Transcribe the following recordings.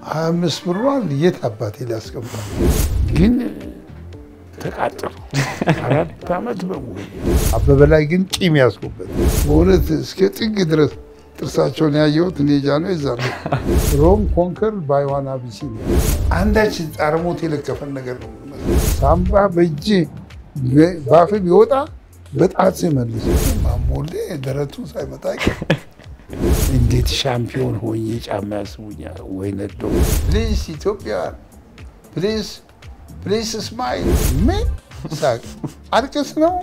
ሀያ አምስት ብሯን የት አባቴ ሊያስቀምጣል? ግን ተቃጠሉ አራት ዓመት በሙሉ አበበ ላይ ግን ቂም ያስኩበት በእውነት እስከ ጥግ ድረስ ጥርሳቸውን ያየሁት እኔ ጃኖ ይዛለ ሮም ኮንከር ባይዋን አቢሲኒያ አንዳች ጣረሞት የለከፈን ነገር ነው። ሳምባ በእጅ ባፍ ቢወጣ በጣት መልስ ማሞሌ ደረቱን ሳይመጣ እንዴት ሻምፒዮን ሆኜ ጫማ ያስቡኛል ወይ ነዶ ፕሊዝ ኢትዮጵያውያን ፕሊዝ ፕሊዝ ስማይል ምን ሳቅ አልቅስ ነው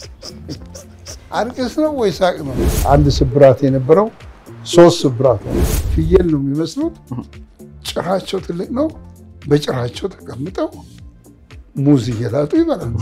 አልቅስ ነው ወይ ሳቅ ነው? አንድ ስብራት የነበረው ሶስት ስብራት ነው። ፍየል ነው የሚመስሉት። ጭራቸው ትልቅ ነው። በጭራቸው ተቀምጠው ሙዝ እየላጡ ይበላሉ።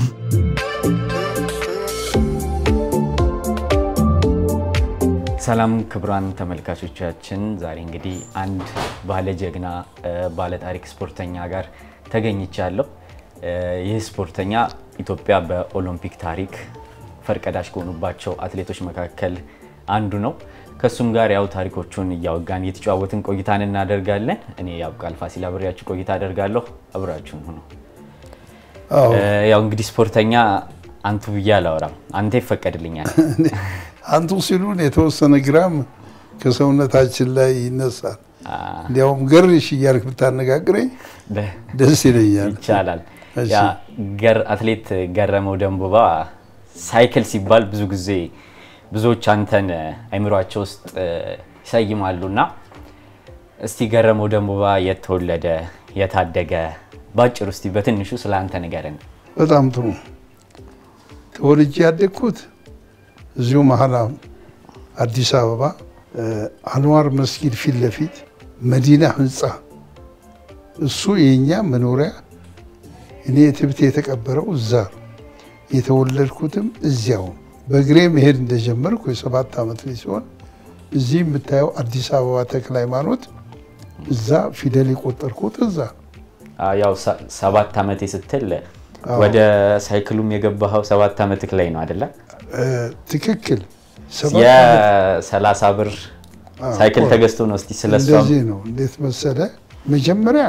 ሰላም ክቡራን ተመልካቾቻችን፣ ዛሬ እንግዲህ አንድ ባለ ጀግና ባለ ታሪክ ስፖርተኛ ጋር ተገኝቻለሁ። ይህ ስፖርተኛ ኢትዮጵያ በኦሎምፒክ ታሪክ ፈርቀዳሽ ከሆኑባቸው አትሌቶች መካከል አንዱ ነው። ከእሱም ጋር ያው ታሪኮቹን እያወጋን እየተጨዋወትን ቆይታን እናደርጋለን። እኔ ያብቃል ፋሲል አብሬያችሁ ቆይታ አደርጋለሁ። አብራችሁን ሁኑ። ያው እንግዲህ ስፖርተኛ አንቱ ብዬ አላወራም፣ አንተ ይፈቀድልኛል። አንቱ ሲሉን የተወሰነ ግራም ከሰውነታችን ላይ ይነሳል። እንዲያውም ገርሽ እያልክ ብታነጋግረኝ ደስ ይለኛል። ይቻላል። ያ ገር አትሌት ገረመው ደንቦባ ሳይክል ሲባል ብዙ ጊዜ ብዙዎች አንተን አይምሯቸው ውስጥ ይሰይማሉ እና እስቲ ገረመው ደንቦባ የት ተወለደ፣ የታደገ በአጭሩ እስቲ በትንሹ ስለ አንተ ንገረን። በጣም ጥሩ። ተወልጄ ያደግኩት እዚሁ መሀል አዲስ አበባ አንዋር መስጊድ ፊት ለፊት መዲና ህንፃ፣ እሱ የኛ መኖሪያ እኔ ትብት የተቀበረው እዛ የተወለድኩትም እዚያው በእግሬ መሄድ እንደጀመርኩ የሰባት ዓመት ልጅ ሲሆን እዚህ የምታየው አዲስ አበባ ተክለ ሃይማኖት እዛ ፊደል የቆጠርኩት እዛ። ያው ሰባት ዓመቴ ስትል ወደ ሳይክሉም የገባኸው ሰባት ዓመትህ ላይ ነው አይደለ? ትክክል። የሰላሳ ብር ሳይክል ተገዝቶ ነው። እስቲ ስለሷ እንደዚህ ነው። እንዴት መሰለ መጀመሪያ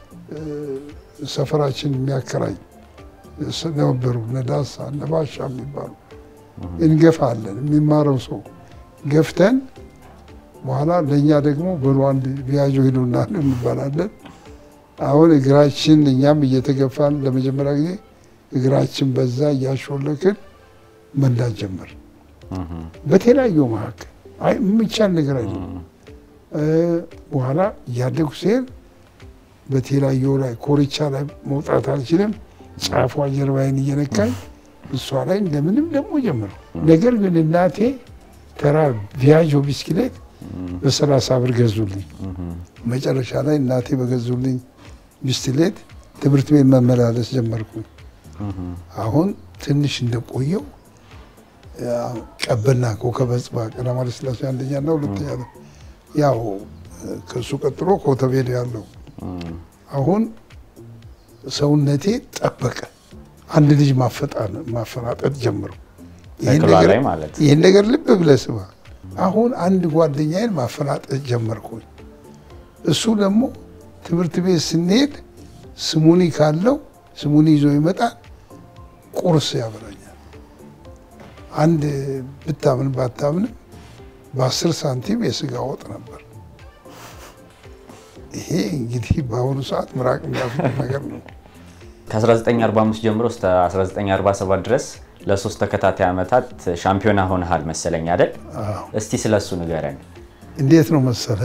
ሰፈራችን የሚያከራይ ነበሩ ነዳሳ ነባሻ የሚባሉ እንገፋለን። የሚማረው ሰው ገፍተን በኋላ ለእኛ ደግሞ በሉ አንድ ቢያጆ ሂዱና እንባላለን። አሁን እግራችን እኛም እየተገፋን ለመጀመሪያ ጊዜ እግራችን በዛ እያሾለክን መንዳት ጀመር። በተለያዩ መካከል የሚቻል ነገር አይደለም። በኋላ እያደጉ ሲሄድ በተለያዩ ላይ ኮርቻ ላይ መውጣት አልችልም። ጫፏ ጀርባዬን እየነካኝ እሷ ላይ እንደምንም ደግሞ ጀምረው። ነገር ግን እናቴ ተራ ቪያጆ ቢስክሌት በሰላሳ ብር ገዙልኝ። መጨረሻ ላይ እናቴ በገዙልኝ ቢስክሌት ትምህርት ቤት መመላለስ ጀመርኩኝ። አሁን ትንሽ እንደቆየው ቀበና ኮከበ ጽባህ ቀዳማዊ ኃይለ ሥላሴ አንደኛና ሁለተኛ ነው። ያው ከእሱ ቀጥሎ ኮተቤ ነው ያለው። አሁን ሰውነቴ ጠበቀ። አንድ ልጅ ማፈናጠጥ ጀምሩ። ይህን ነገር ልብ ብለህ ስማ። አሁን አንድ ጓደኛዬን ማፈናጠጥ ጀመርኩኝ። እሱ ደግሞ ትምህርት ቤት ስንሄድ ስሙኒ ካለው ስሙኒ ይዞ ይመጣል፣ ቁርስ ያበላኛል። አንድ ብታምን ባታምንም በአስር ሳንቲም የስጋ ወጥ ነበር። ይሄ እንግዲህ በአሁኑ ሰዓት ምራቅ የሚያስብል ነገር ነው። ከ1945 ጀምሮ እስከ 1947 ድረስ ለሶስት ተከታታይ ዓመታት ሻምፒዮና ሆነሃል መሰለኝ አይደል? እስቲ ስለሱ ንገረን። እንዴት ነው መሰለ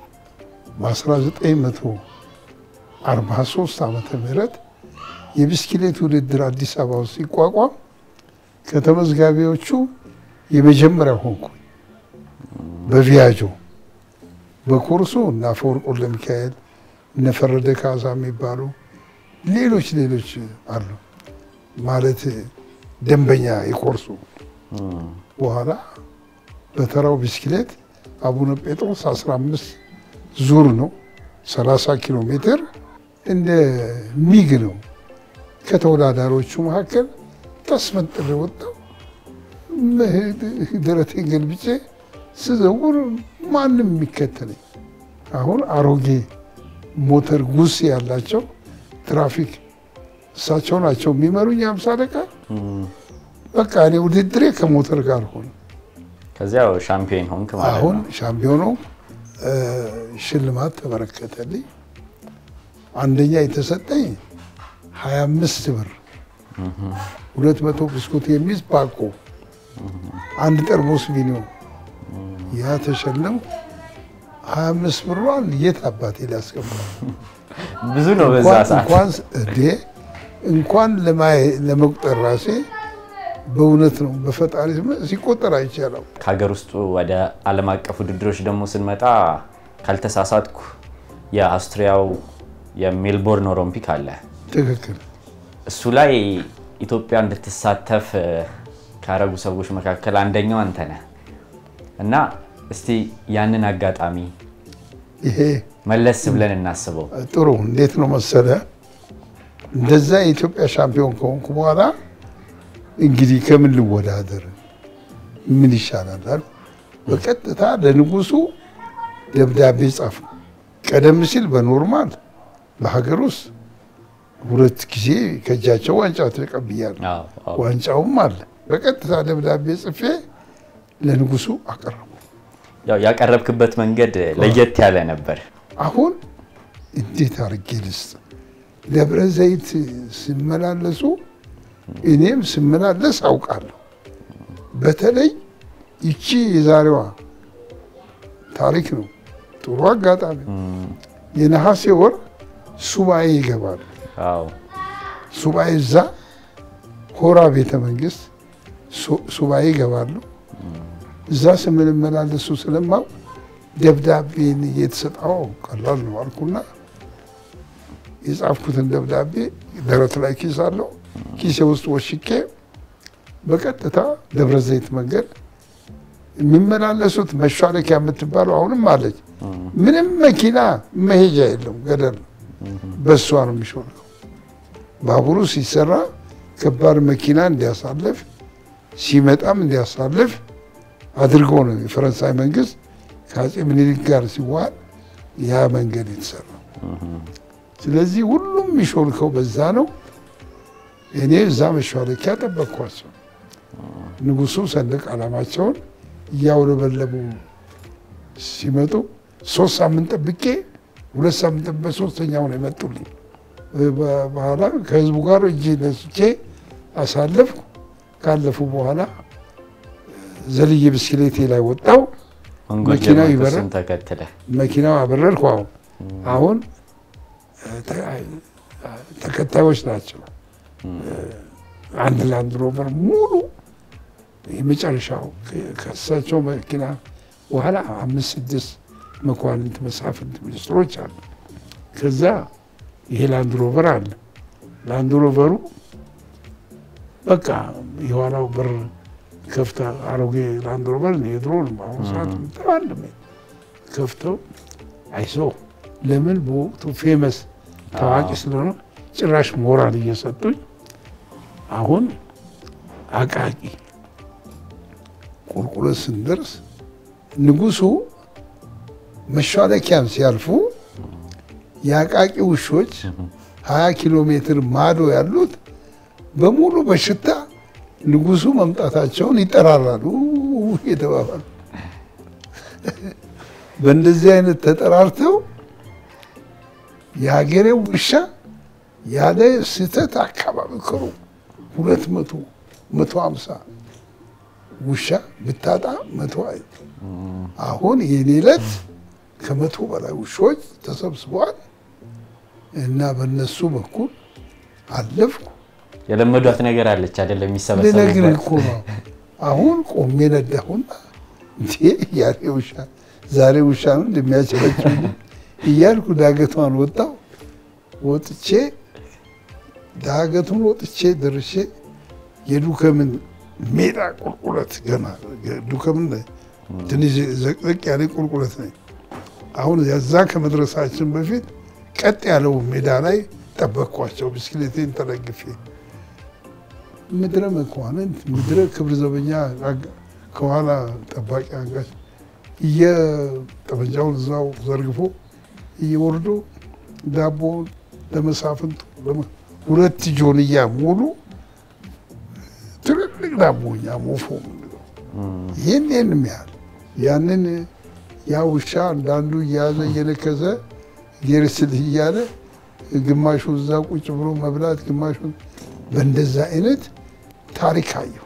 በ1943 ዓመተ ምህረት የብስክሌት ውድድር አዲስ አበባ ውስጥ ሲቋቋም ከተመዝጋቢዎቹ የመጀመሪያ ሆንኩ። በቪያጆ በኮርሱ እና አፈወርቅ ወልደሚካኤል እነ ፈረደ ካሳ የሚባሉ ሌሎች ሌሎች አሉ። ማለት ደንበኛ የኮርሱ በኋላ በተራው ብስክሌት አቡነ ጴጥሮስ 15 ዙር ነው 30 ኪሎ ሜትር እንደ ሚግ ነው። ከተወዳዳሪዎቹ መካከል ተስፈንጥሬ ወጣሁ። ደረቴን ገልብጬ ስዘውር ማንም የሚከተለኝ አሁን አሮጌ ሞተር ጉስ ያላቸው ትራፊክ እሳቸው ናቸው የሚመሩኝ አምሳ ደቂቃ በቃ እኔ ውድድሬ ከሞተር ጋር ሆነ። ከዚያው ሻምፒዮን ሆንክ ማለት አሁን ነው። ሻምፒዮኑ ሽልማት ተበረከተልኝ። አንደኛ የተሰጠኝ 25 ብር፣ ሁለት መቶ ብስኩት የሚይዝ ፓኮ፣ አንድ ጠርሙስ ቪኖ ያ ተሸለም። 25 ብሯን የት አባቴ ሊያስቀምጠው ብዙ ነው በዛ እንኳን ሰዓት። እንኳን እዴ እንኳን ለማየ- ለመቁጠር ራሴ በእውነት ነው በፈጣሪ ስም ሲቆጠር አይቻለው። ከሀገር ውስጡ ወደ ዓለም አቀፍ ውድድሮች ደግሞ ስንመጣ ካልተሳሳትኩ የአውስትሪያው የሜልቦርን ኦሎምፒክ አለ። ትክክል። እሱ ላይ ኢትዮጵያ እንድትሳተፍ እ፣ ካረጉ ሰዎች መካከል አንደኛው አንተ ነህ እና እስቲ ያንን አጋጣሚ ይሄ መለስ ብለን እናስበው። ጥሩ እንዴት ነው መሰለ፣ እንደዛ የኢትዮጵያ ሻምፒዮን ከሆንኩ በኋላ እንግዲህ ከምን ልወዳደር ምን ይሻላል አልኩ። በቀጥታ ለንጉሱ ደብዳቤ ጻፍ። ቀደም ሲል በኖርማል በሀገር ውስጥ ሁለት ጊዜ ከእጃቸው ዋንጫ ተቀብያለሁ። አዎ፣ አዎ። ዋንጫውም አለ። በቀጥታ ደብዳቤ ጽፌ ለንጉሱ አቀረቡ። ያው ያቀረብክበት መንገድ ለየት ያለ ነበር። አሁን እንዴት አድርጌ ልስጥ? ደብረ ዘይት ሲመላለሱ እኔም ስመላለስ አውቃለሁ። በተለይ ይቺ የዛሬዋ ታሪክ ነው። ጥሩ አጋጣሚ የነሐሴ ወር ሱባኤ ይገባሉ። አዎ፣ ሱባኤ እዛ ሆራ ቤተ መንግስት ሱ- ሱባኤ ይገባሉ። እዛ ስምንመላለሱ ስለማው ደብዳቤን እየተሰጠው ቀላል ነው አልኩና የጻፍኩትን ደብዳቤ ደረት ላይ ኪስ አለው ኪሴ ውስጥ ወሽቄ በቀጥታ ደብረ ዘይት መንገድ የሚመላለሱት መሿለኪያ የምትባለው አሁንም አለች። ምንም መኪና መሄጃ የለም፣ ገደል ነው። በእሷ ነው የሚሾልከው። ባቡሩ ሲሰራ ከባድ መኪና እንዲያሳልፍ ሲመጣም እንዲያሳልፍ አድርጎ ነው የፈረንሳይ መንግስት ከአፄ ምኒልክ ጋር ሲዋል ያ መንገድ የተሰራው። ስለዚህ ሁሉም የሚሾልከው በዛ ነው። እኔ እዛ መሿለኪያ ጠበቅኳቸው። ንጉሱ ሰንደቅ ዓላማቸውን እያውለበለቡ ሲመጡ ሶስት ሳምንት ጠብቄ ሁለት ሳምንት ጠብቄ ሶስተኛው ነው የመጡልኝ። በኋላ ከህዝቡ ጋር እጅ ነስቼ አሳለፍኩ። ካለፉ በኋላ ዘልዬ ብስክሌቴ ላይ ወጣው። መንጎጀ መኪናው ሞተርስን ይበራል። ተከትለ መኪናው አበረርኩ። አሁን አሁን ተ- ተከታዮች ናቸው። አንድ ላንድ ሮቨር ሙሉ የመጨረሻው ከእሳቸው መኪና በኋላ አምስት ስድስት መኳንንት፣ መሳፍንት፣ ሚኒስትሮች አሉ። ከዛ ይሄ ላንድ ሮቨር አለ። ላንድ ሮቨሩ በቃ የኋላው በር ከፍታ አሮጌ ላንድ ሮቨር የድሮ ነው። በአሁኑ ሰዓት ምጠባል ከፍተው አይዞ ለምን በወቅቱ ፌመስ ታዋቂ ስለሆነ ጭራሽ ሞራል እየሰጡኝ አሁን አቃቂ ቁልቁለት ስንደርስ ንጉሱ መሿለኪያን ሲያልፉ የአቃቂ ውሾች ሀያ ኪሎ ሜትር ማዶ ያሉት በሙሉ በሽታ ንጉሱ መምጣታቸውን ይጠራራሉ የተባባሉ በእንደዚህ አይነት ተጠራርተው የሀገሬው ውሻ ያለ ስህተት አካባቢ ክሩ ሁለት መቶ መቶ ሀምሳ ውሻ ብታጣ መቶ አይ አሁን የኔ ዕለት ከመቶ በላይ ውሾች ተሰብስበዋል እና በእነሱ በኩል አለፍኩ። የለመዷት ነገር አለች አይደለም? ልነግርህ የሚሰበሰቡበት እኮ ነው። አሁን ቆሜ ነዳሁና እንዴ ያሬ ውሻ ዛሬ ውሻ ነው እንደሚያቸበችው እያልኩ ዳገቷን ወጣው። ወጥቼ ዳገቱን ወጥቼ ደርሼ የዱከምን ሜዳ ቁልቁለት ገና ዱከምን ትንሽ ዘቅዘቅ ያለ ቁልቁለት ነኝ። አሁን ያዛ ከመድረሳችን በፊት ቀጥ ያለው ሜዳ ላይ ጠበቅኳቸው ብስክሌቴን ተደግፌ ምድረ መኳንንት ምድረ ክብር ዘበኛ አጋ- ከኋላ ጠባቂ አንጋች እየጠመንጃውን እዛው ዘርግፎ እየወርዶ ዳቦ ለመሳፍንቱ ሁለት ጆንያ ሙሉ ትልልቅ ዳቦ እኛ ሞፎ የምንለው ይህን ይህንም ያህል ያንን ያ ውሻ አንዳንዱ እየያዘ እየነከሰ ጌርስልህ እያለ ግማሹ እዛ ቁጭ ብሎ መብላት ግማሹ በእንደዛ አይነት ታሪክ አየሁ።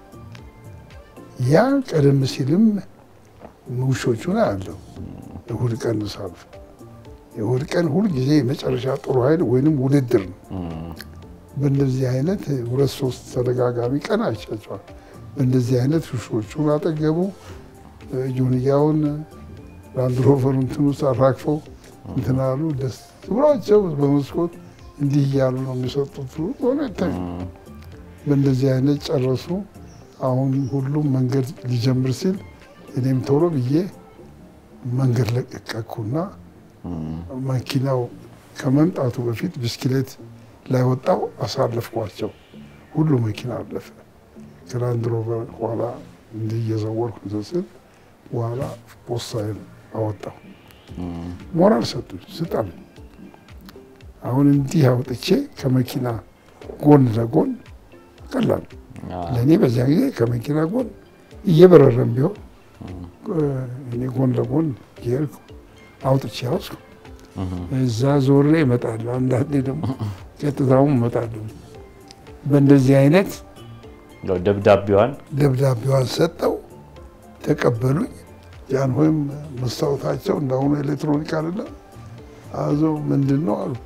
ያ ቀደም ሲልም ውሾቹን አያለሁ። እሑድ ቀን ሳልፍ የእሑድ ቀን ሁልጊዜ የመጨረሻ ጥሩ ኃይል ወይንም ውድድር ነው። በእንደዚህ አይነት ሁለት ሶስት ተደጋጋሚ ቀን አይቻቸዋል። በእንደዚህ አይነት ውሾቹን አጠገቡ ጆንያውን ላንድሮቨር እንትን ውስጥ አራግፈው እንትን አሉ። ደስ ብሏቸው በመስኮት እንዲህ እያሉ ነው የሚሰጡት ሆነ ይታዩ። በእንደዚህ አይነት ጨረሱ። አሁን ሁሉም መንገድ ሊጀምር ሲል እኔም ቶሎ ብዬ መንገድ ለቀቀኩና መኪናው ከመምጣቱ በፊት ብስክሌት ላይ ወጣው አሳለፍኳቸው። ሁሉ መኪና አለፈ። ከላንድ ሮቨር ኋላ እንዲህ እየዘወርኩ ስል በኋላ ፖስታዬን አወጣው። ሞራል ሰጡኝ፣ ስጣል አሁን እንዲህ አውጥቼ ከመኪና ጎን ለጎን ቀላል ለእኔ በዚያ ጊዜ ከመኪና ጎን እየበረረም ቢሆን እኔ ጎን ለጎን እየሄድኩ አውጥቼ ያውስኩ እዛ ዞሬ እመጣለሁ። አንዳንዴ ደግሞ ቀጥታውን እመጣለሁ። በእንደዚህ አይነት ደብዳቤዋን ደብዳቤዋን ሰጠው፣ ተቀበሉኝ። ጃንሆይም መስታወታቸው እንዳሁኑ ኤሌክትሮኒክ አይደለም። አዞ ምንድን ነው አሉ።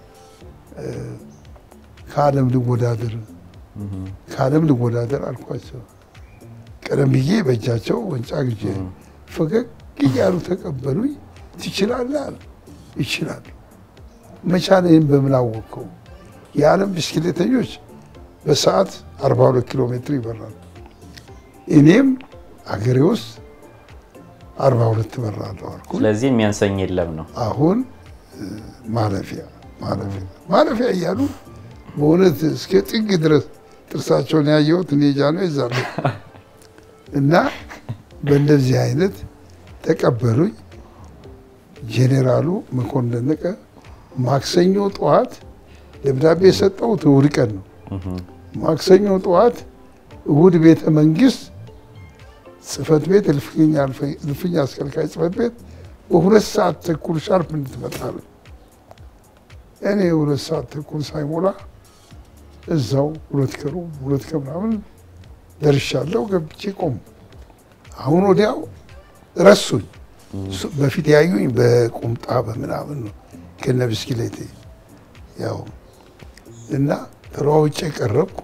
ከዓለም ልወዳደር ከዓለም ልወዳደር አልኳቸው። ቀደም ብዬ በእጃቸው ወንጫ ግጄ ፈገግ እያሉ ተቀበሉኝ። ትችላለህ አሉ። ይችላል መቻሌን በምን አወቅከው? የዓለም ብስክሌተኞች በሰዓት 42 ኪሎ ሜትር ይበራሉ። እኔም አገሬ ውስጥ 42 እበራለሁ አልኩ። ስለዚህ የሚያንሰኝ የለም ነው። አሁን ማለፊያ ማለፊያ ማለፊያ እያሉ በእውነት እስከ ጥግ ድረስ ጥርሳቸውን ያየሁት እኔ ጃኖ ይዛሉ እና በእንደዚህ አይነት ተቀበሉኝ። ጄኔራሉ መኮንን ደነቀ ማክሰኞ ጠዋት ደብዳቤ የሰጠሁት እሑድ ቀን ነው። ማክሰኞ ጠዋት እሑድ ቤተ መንግስት ጽህፈት ቤት እልፍኝ አስከልካይ ጽህፈት ቤት በሁለት ሰዓት ተኩል ሻርፕ እንድትመጣለ እኔ ሁለት ሰዓት ተኩል ሳይሞላ እዛው ሁለት ከሩ ሁለት ከምናምን ደርሻለሁ። ገብቼ ቆሙ። አሁን ወዲያው ረሱኝ። በፊት ያዩኝ በቁምጣ በምናምን ነው ከነ ብስክሌቴ ያው እና ተለዋውጬ ቀረብኩ።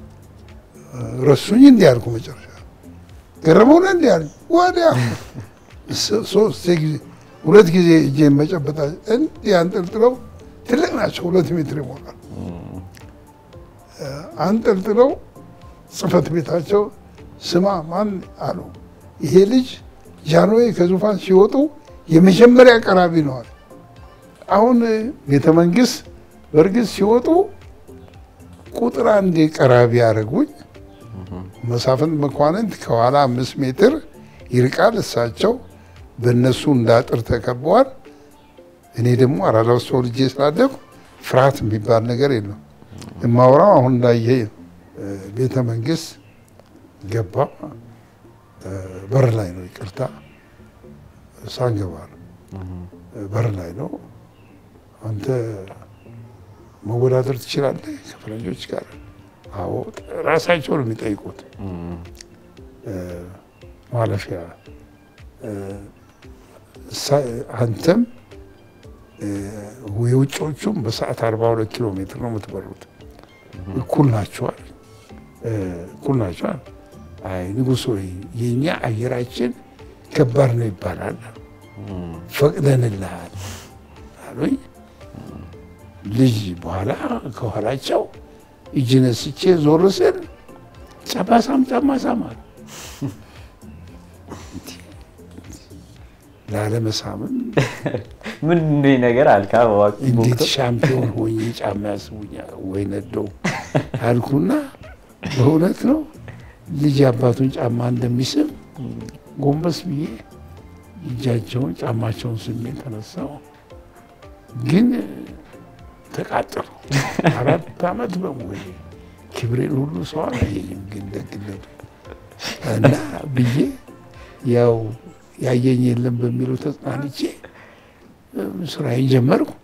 ረሱኝ። እንዲህ አልኩ። መጨረሻ ገረመውነ እንዲህ አለ ወዲያ ሶስት ጊዜ ሁለት ጊዜ እጄን መጨበጣ እንዲህ አንጠልጥለው ትልቅ ናቸው፣ ሁለት ሜትር ይሞላል። አንጠልጥለው ጽህፈት ቤታቸው ስማ ማን አሉ ይሄ ልጅ ጃንሆይ ከዙፋን ሲወጡ የመጀመሪያ ቀራቢ ነዋል። አሁን ቤተ መንግስት በእርግጥ ሲወጡ ቁጥር አንድ ቀራቢ ያደረጉኝ መሳፍንት መኳንንት ከኋላ አምስት ሜትር ይርቃል። እሳቸው በእነሱ እንዳጥር ተከበዋል። እኔ ደግሞ አራዳ ውስጥ ተወልጄ ስላደኩ ፍርሃት የሚባል ነገር የለም። የማወራው አሁን እንዳየ ቤተ መንግስት ገባ። በር ላይ ነው፣ ይቅርታ ሳንገባ ነው፣ በር ላይ ነው። አንተ መወዳደር ትችላለህ ከፈረንጆች ጋር? አዎ፣ ራሳቸው ነው የሚጠይቁት። ማለፊያ አንተም የውጭዎቹም በሰዓት 42 ኪሎ ሜትር ነው የምትበሩት። እኩል ናቸዋል፣ እኩል ናቸዋል። አይ ንጉሥ ሆይ የእኛ አየራችን ከባድ ነው ይባላል። ፈቅደንልሃል አሉኝ። ልጅ በኋላ ከኋላቸው እጅ ነስቼ ዞር ስል ጫማሳም ጫማሳም አሉ። ላለመሳምም ምን ነገር አልካ? እንዴት ሻምፒዮን ሆኜ ጫማ ያስቡኛል ወይ ነደው አልኩና በእውነት ነው ልጅ አባቱን ጫማ እንደሚስም ጎንበስ ብዬ እጃቸውን ጫማቸውን ስሜ ተነሳው። ግን ተቃጠሉ። አራት ዓመት በሙሉ ክብሬን ሁሉ ሰው አላየኝም። ግን ደግነቱ እና ብዬ ያው ያየኝ የለም በሚለው ተጽናንቼ ስራዬን ጀመርኩ።